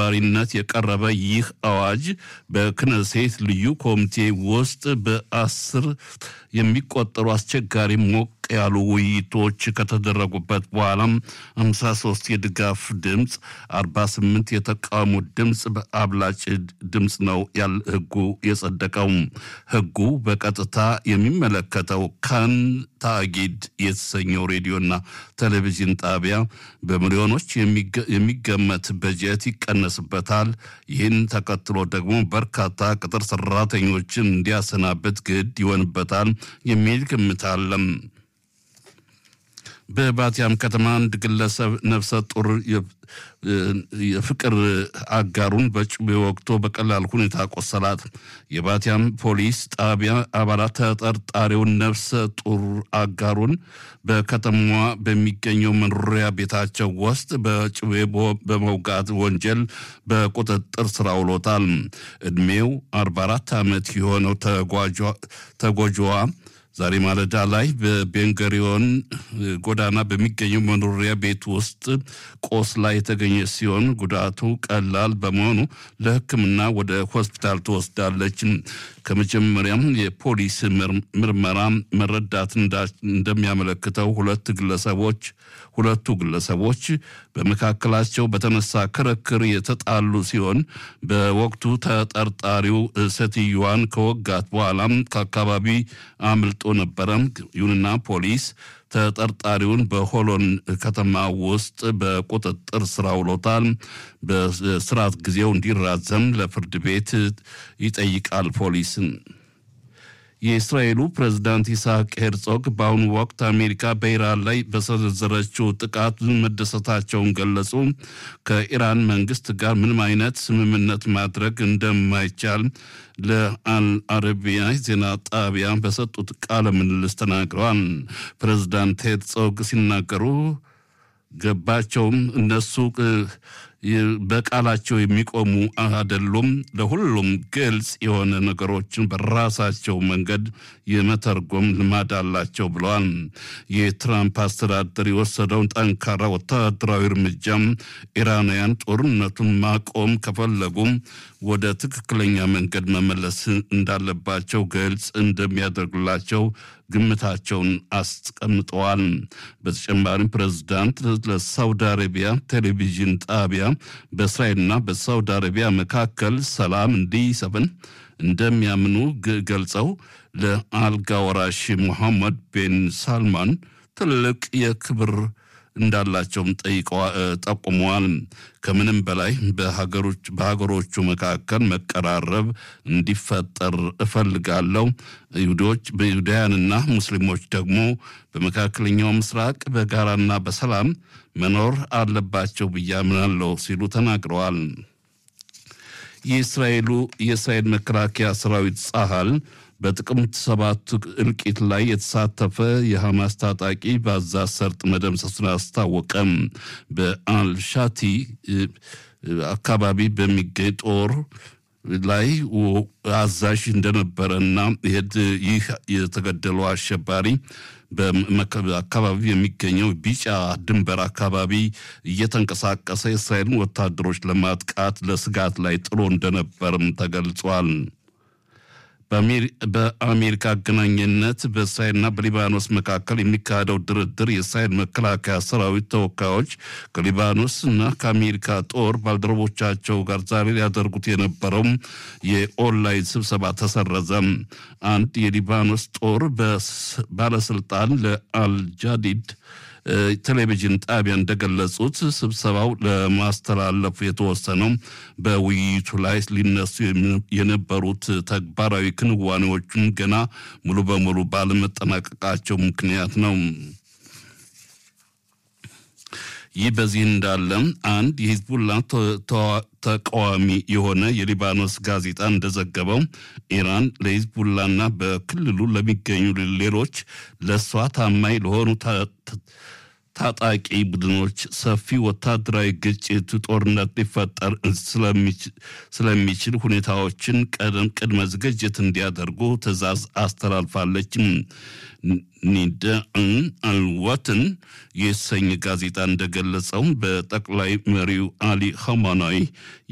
አሸባሪነት የቀረበ ይህ አዋጅ በክነሴት ልዩ ኮሚቴ ውስጥ በአስር የሚቆጠሩ አስቸጋሪ ሞቅ ያሉ ውይይቶች ከተደረጉበት በኋላም 53 የድጋፍ ድምፅ፣ 48 የተቃውሞ ድምፅ በአብላጭ ድምፅ ነው ያል ህጉ የጸደቀው። ህጉ በቀጥታ የሚመለከተው ካን ታጊድ የተሰኘው ሬዲዮና ቴሌቪዥን ጣቢያ በሚሊዮኖች የሚገመት በጀት ይቀነስበታል። ይህን ተከትሎ ደግሞ በርካታ ቅጥር ሰራተኞችን እንዲያሰናብት ግድ ይሆንበታል የሚል ግምት አለም። በባቲያም ከተማ አንድ ግለሰብ ነፍሰ ጡር የፍቅር አጋሩን በጩቤ ወቅቶ በቀላል ሁኔታ ቆሰላት። የባቲያም ፖሊስ ጣቢያ አባላት ተጠርጣሪውን ነፍሰ ጡር አጋሩን በከተማዋ በሚገኘው መኖሪያ ቤታቸው ውስጥ በጩቤ በመውጋት ወንጀል በቁጥጥር ስር አውሎታል። ዕድሜው 44 ዓመት የሆነው ተጎጂዋ ዛሬ ማለዳ ላይ በቤንገሪዮን ጎዳና በሚገኘው መኖሪያ ቤት ውስጥ ቆስላ የተገኘ ሲሆን ጉዳቱ ቀላል በመሆኑ ለሕክምና ወደ ሆስፒታል ትወስዳለች። ከመጀመሪያም የፖሊስ ምርመራ መረዳት እንደሚያመለክተው ሁለት ግለሰቦች ሁለቱ ግለሰቦች በመካከላቸው በተነሳ ክርክር የተጣሉ ሲሆን በወቅቱ ተጠርጣሪው ሴትዮዋን ከወጋት በኋላም ከአካባቢ አምልጦ ነበረ። ይሁንና ፖሊስ ተጠርጣሪውን በሆሎን ከተማ ውስጥ በቁጥጥር ስር አውሎታል። በስርዓት ጊዜው እንዲራዘም ለፍርድ ቤት ይጠይቃል ፖሊስን። የእስራኤሉ ፕሬዝዳንት ይስሐቅ ሄርጾግ በአሁኑ ወቅት አሜሪካ በኢራን ላይ በሰነዘረችው ጥቃት መደሰታቸውን ገለጹ። ከኢራን መንግስት ጋር ምንም አይነት ስምምነት ማድረግ እንደማይቻል ለአልአረቢያ ዜና ጣቢያ በሰጡት ቃለ ምልልስ ተናግረዋል። ፕሬዝዳንት ሄርጾግ ሲናገሩ ገባቸውም እነሱ በቃላቸው የሚቆሙ አይደሉም። ለሁሉም ግልጽ የሆነ ነገሮችን በራሳቸው መንገድ የመተርጎም ልማድ አላቸው ብለዋል። የትራምፕ አስተዳደር የወሰደውን ጠንካራ ወታደራዊ እርምጃም ኢራናውያን ጦርነቱን ማቆም ከፈለጉም ወደ ትክክለኛ መንገድ መመለስ እንዳለባቸው ግልጽ እንደሚያደርግላቸው ግምታቸውን አስቀምጠዋል። በተጨማሪም ፕሬዝዳንት ለሳውዲ አረቢያ ቴሌቪዥን ጣቢያ በእስራኤልና በሳውዲ አረቢያ መካከል ሰላም እንዲሰፍን እንደሚያምኑ ገልጸው ለአልጋ ወራሽ ሙሐመድ ቤን ሳልማን ትልቅ የክብር እንዳላቸውም ጠቁመዋል። ከምንም በላይ በሀገሮቹ መካከል መቀራረብ እንዲፈጠር እፈልጋለሁ። ይሁዶች በይሁዳውያንና ሙስሊሞች ደግሞ በመካከለኛው ምስራቅ በጋራና በሰላም መኖር አለባቸው ብዬ አምናለሁ ሲሉ ተናግረዋል። የእስራኤሉ የእስራኤል መከላከያ ሰራዊት ጸሃል በጥቅምት ሰባት እልቂት ላይ የተሳተፈ የሐማስ ታጣቂ በጋዛ ሰርጥ መደምሰሱን አስታወቀም። በአልሻቲ አካባቢ በሚገኝ ጦር ላይ አዛዥ እንደነበረና ይህ የተገደለው አሸባሪ በአካባቢ የሚገኘው ቢጫ ድንበር አካባቢ እየተንቀሳቀሰ የእስራኤልን ወታደሮች ለማጥቃት ለስጋት ላይ ጥሎ እንደነበርም ተገልጿል። በአሜሪካ አገናኝነት በእስራኤልና በሊባኖስ መካከል የሚካሄደው ድርድር የእስራኤል መከላከያ ሰራዊት ተወካዮች ከሊባኖስ እና ከአሜሪካ ጦር ባልደረቦቻቸው ጋር ዛሬ ሊያደርጉት የነበረው የኦንላይን ስብሰባ ተሰረዘ። አንድ የሊባኖስ ጦር ባለስልጣን ለአልጃዲድ ቴሌቪዥን ጣቢያ እንደገለጹት ስብሰባው ለማስተላለፉ የተወሰነው በውይይቱ ላይ ሊነሱ የነበሩት ተግባራዊ ክንዋኔዎችን ገና ሙሉ በሙሉ ባለመጠናቀቃቸው ምክንያት ነው። ይህ በዚህ እንዳለ አንድ የሂዝቡላ ተቃዋሚ የሆነ የሊባኖስ ጋዜጣ እንደዘገበው ኢራን ለሂዝቡላና በክልሉ ለሚገኙ ሌሎች ለእሷ ታማኝ ለሆኑ ታጣቂ ቡድኖች ሰፊ ወታደራዊ ግጭት፣ ጦርነት ሊፈጠር ስለሚችል ሁኔታዎችን ቀደም ቅድመ ዝግጅት እንዲያደርጉ ትዕዛዝ አስተላልፋለች። ኒዳን አልወትን የተሰኘ ጋዜጣ እንደገለጸው በጠቅላይ መሪው አሊ ኸማናዊ